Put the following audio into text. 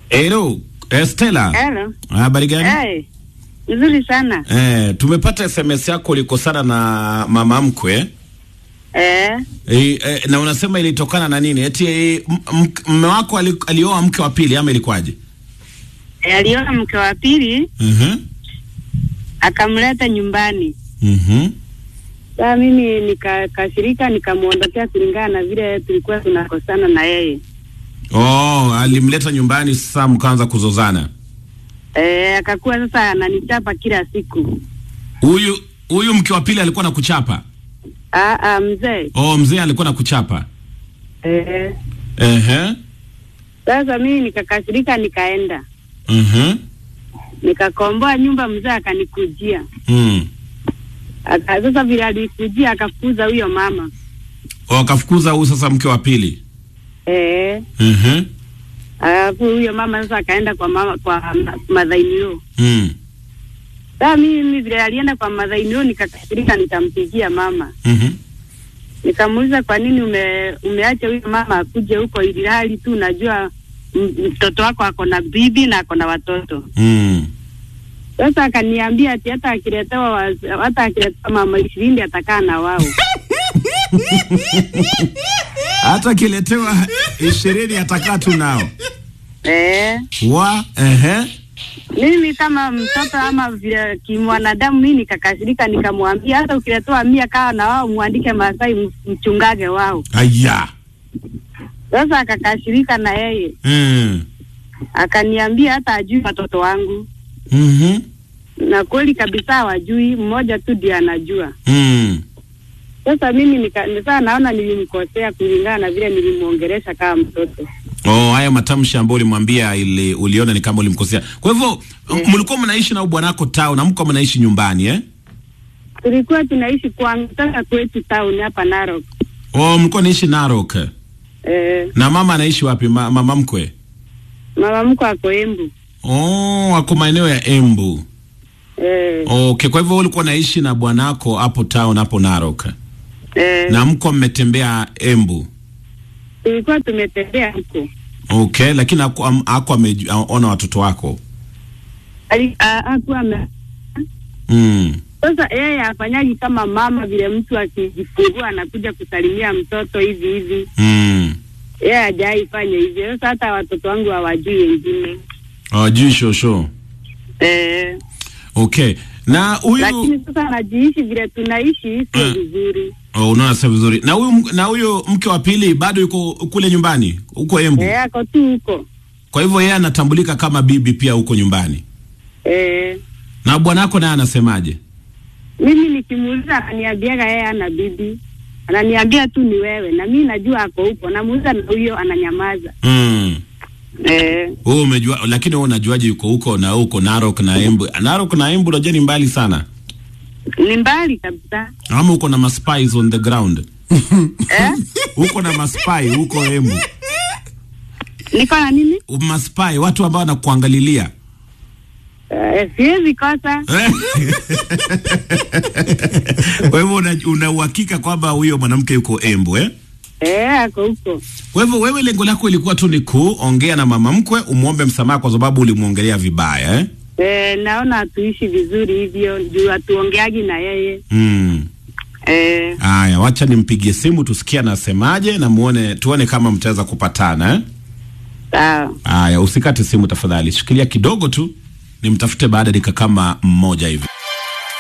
Hello, Estela. Hello. Habari gani? Hey. Nzuri sana. Eh, tumepata SMS yako ulikosana na mama mkwe. Eh. E, e, na unasema ilitokana na nini? Eti e, mme wako ali, alioa mke wa pili ama ilikuwaje? E, aliona mke wa pili Mhm. akamleta nyumbani. Mhm. Sasa mimi nikakasirika nikamwondokea kulingana na vile tulikuwa tunakosana na yeye. Oh, alimleta nyumbani sasa mkaanza kuzozana. Eh, akakuwa sasa ananichapa kila siku. Huyu huyu mke wa pili alikuwa na kuchapa. Ah, ah, mzee. Oh, mzee alikuwa na kuchapa. Eh. Ehe. Sasa mimi nikakasirika nikaenda. Mhm. Nikakomboa nyumba mzee akanikujia. Mm. Aka, sasa vile alikujia akafukuza huyo mama. Oh, akafukuza huyu sasa mke wa pili. Eh. Mhm. Alafu huyo mama sasa akaenda kwa mama kwa madhainio. Mm. Sasa mimi vile alienda kwa madhainio nikakasirika nikampigia mama. Mhm. Nikamuuliza kwa nini ume, umeacha huyo mama akuje huko ili hali tu unajua m- mtoto wako ako na bibi na ako na watoto. Mm. Sasa akaniambia ati hata akiletewa waz- hata akiletewa mama ishirini atakaa na wao. Hata akiletewa ishirini atakaa tu nao. Eh, Wa, ehe. mimi kama mtoto ama vile kimwanadamu mimi nikakasirika nikamwambia hata ukiletewa mia kaa na wao muandike Masai m- mchungage wao. Aya. Sasa akakasirika na yeye Mm. akaniambia hata ajui watoto wangu, Mhm. na kweli kabisa hawajui, mmoja tu ndiye anajua. Mm. Sasa mimi nika, sasa naona nilimkosea kulingana na vile nilimwongelesha kama mtoto. Oh, haya matamshi ambayo ulimwambia ili uliona ni kama ulimkosea. Kwa hivyo Eh. mlikuwa mnaishi na bwanako tao na mko mnaishi nyumbani eh? Tulikuwa tunaishi kwangu sasa kwetu town hapa Narok. Oh, mlikuwa naishi Narok. Eh, Na mama anaishi wapi? Ma, mama mkwe. mama mko ako Embu. Oh, ako maeneo ya Embu. Eh, Okay, kwa hivyo wewe ulikuwa naishi na bwanako hapo town hapo Narok. eh, Na mko mmetembea Embu. tulikuwa tumetembea huko. Okay, lakini haku- am- haku ameona watoto wako. Ali- a- Hakuwa ame- Mm. sasa yeye afanyaji kama mama vile mtu akijifungua anakuja kusalimia mtoto hivi hivi. Mm. Yeye hajai fanya hivyo. Sasa hata watoto wangu hawajui wengine. Hawajui shosho. Eh, Okay. Na huyu lakini sasa anajiishi vile tunaishi sio Mm. vizuri. Oh, unaona sasa vizuri. Na huyu na huyu mke wa pili bado yuko kule nyumbani, huko Embu. Eh, ako tu huko. Kwa hivyo yeye anatambulika kama bibi pia huko nyumbani. Eh, Na bwanako naye anasemaje? mimi nikimuuliza ananiambiaga yeye ana bibi, ananiambia tu ni wewe, na mimi najua ako huko. Namuuliza na huyo ananyamaza. Mm. Eh, Wewe umejua lakini wewe unajuaje yuko huko na huko Narok na Embu? Narok na Embu unajua ni mbali sana. ni mbali kabisa. Ama uko na maspies on the ground. Eh, Uko na maspy huko Embu. niko na nini? Maspy watu ambao wanakuangalilia. Eh, siwezi kosa. Kwa hivyo una una uhakika kwamba huyo mwanamke yuko Embu eh? Eh, ako huko. Kwa hivyo wewe lengo lako ilikuwa tu ni kuongea na mama mkwe umwombe msamaha kwa sababu ulimwongelea vibaya eh? Eh, naona hatuishi vizuri hivyo, juu hatuongeagi na yeye. Mm. Eh, Aya, wacha nimpigie simu tusikie anasemaje na muone tuone kama mtaweza kupatana eh? sawa. Aya, usikate simu tafadhali, shikilia kidogo tu nimtafute baada ya dakika kama mmoja hivi.